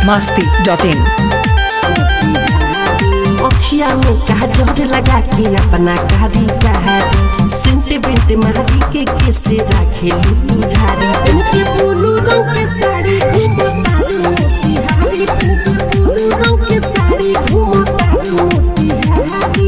masti.in अखिया में काजर लगा के अपना कारी कहारी सेंट बेंट मारी के केसे राखे लू झाड़ी पहन के ब्लू रंग के साड़ी घूमता मोतिहारी पहन के ब्लू रंग के साड़ी घूमता मोतिहारी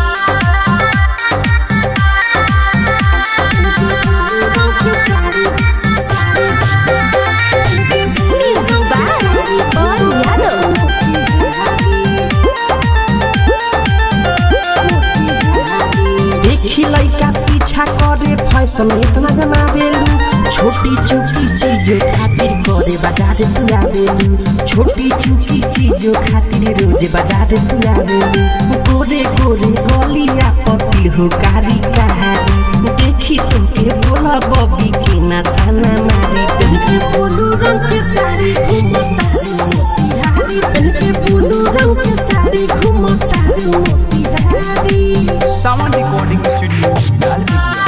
देखी लइका पीछा करे फैशन इतना जमावेलू छोटी चुकी चीजों खातिर करे बाजार तू आवेलू छोटी चुकी चीजों खातिर रोज बाजार तू आवेलू गोरे गोरे गलिया पति हो कारी कहारी देखी तुमके बोला बबी के ना ताना मारी पहन के ब्लू रंग के साड़ी घूमता मोतिहारी पहन के ब्लू रंग के साड़ी घूमता मोतिहारी सावन रिकॉर्डिंग स्टूडियो लाल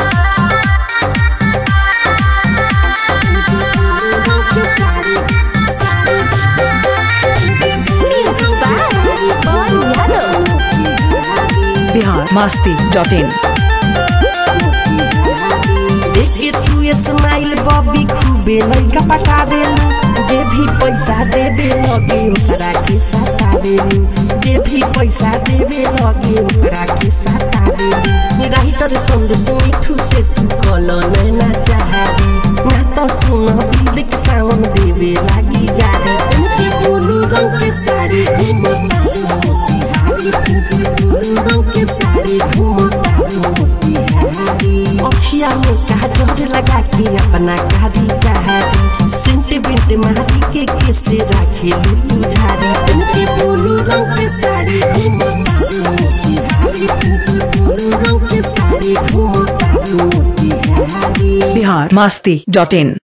Bihar masti.in देखे तू स्माइल बॉबी खूबे लइका पटावेलू जे भी पैसा देवे लगे ओकरा के सतावेलू जे भी पैसा देवे लगे ओकरा के सतावेलू राइटर संदेश मिठू से तू कलो नैना चाहारी ना तो सुन बिल के सावन देवे लागी गाड़ी पहन के ब्लू रंग के साड़ी घूमता मोतिहारी पहन के ब्लू रंग के साड़ी घूमता मोतिहारी अखिया में काजर लगा के अपना कारी कहारी सेंट बेंट मारी के केसे राखे लू झाड़ी पहन के ब्लू रंग के साड़ी घूमता मोतिहारी पहन के ब्लू रंग के साड़ी घूमता मोतिहारी Bihar masti.in